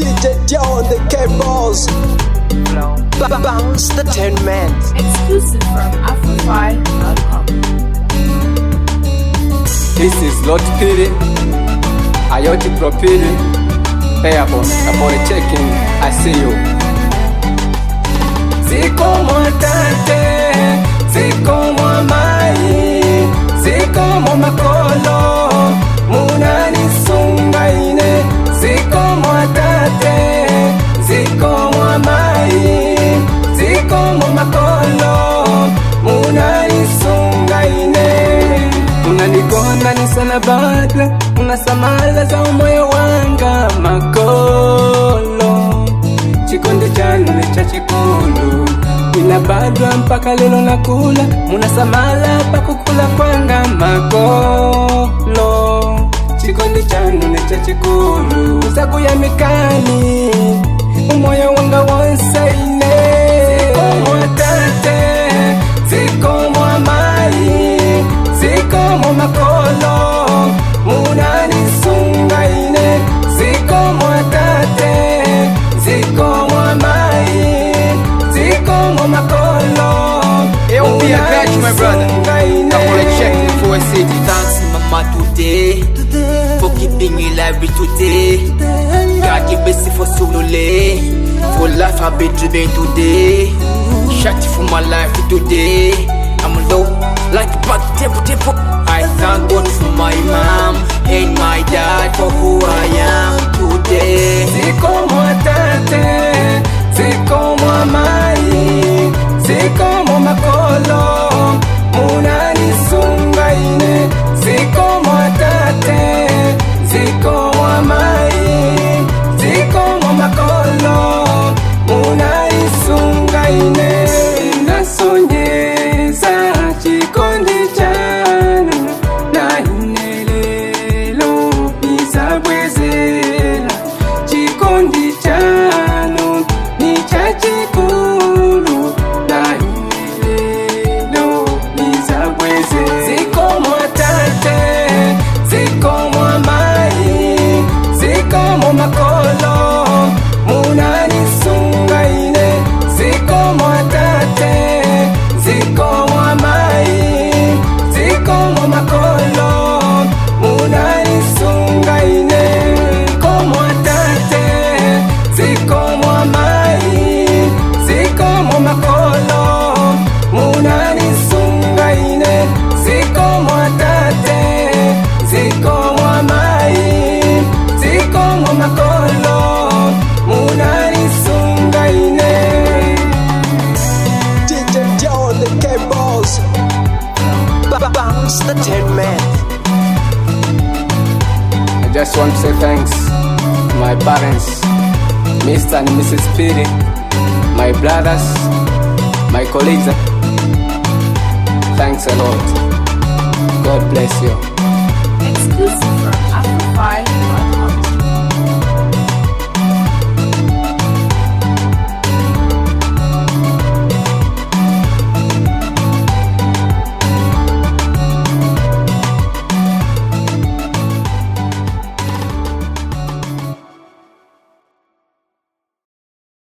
DJ John the cables. Ba- Bounce the ten man. Exclusive from Afrofy.com. This is Lord Piri, Ayoti Pro Piri, Airborne, upon checking, I see you. Ziko mwatate, ziko mwamai, ziko mwamakolo, munanisungaine, ziko mwatate, ziko mwamai, ziko mwamakolo, munanisungaine unanigonda ni sana badla unasamala za umoyo wanga makolo chikondi chane cha chikulu inabadwa mpaka lelo nakula munasamala pakukula kwanga makolo chikondi chane cha chikulu saku ya mikani umoyo wanga wonsaine zikomwatate zikomwamai zikomo makolo munanisungaine zikomo tate zikomo amai zikomo makolo It will be a grudge, my brother. I'm gonna check it for a city. Thanks mama today For keeping me alive today God give mercy for Sulule For life I've been dreaming today Shot for my life today I'm low like back tempo tempo I thank God for my mom And my dad for who I am today zikomo tate zikomo amai zikomo makolo munanisungaine zikomo tate zikomo amai zikomo makolo munanisungaine nasonyeza chikondi chanu nainelelo izabwezela chikondi chanu ni chachikulu nainelelo izabwezela zikomo tate zikomo amai zikomo makolo munanisungaine zikomo tate zikomo amai zikomo makolo munanisungaine zikomo tate zikomo amai zikomo makolo munanisungaine zikomo tate zikomo amai zikomo makolo munanisungaine DJ John the cables. Ba- Bounce the ten man. I just want to say thanks to my parents, Mr. and Mrs. Piri, my brothers, my colleagues. Thanks a lot. God bless you. Exclusive from Afrofy.com.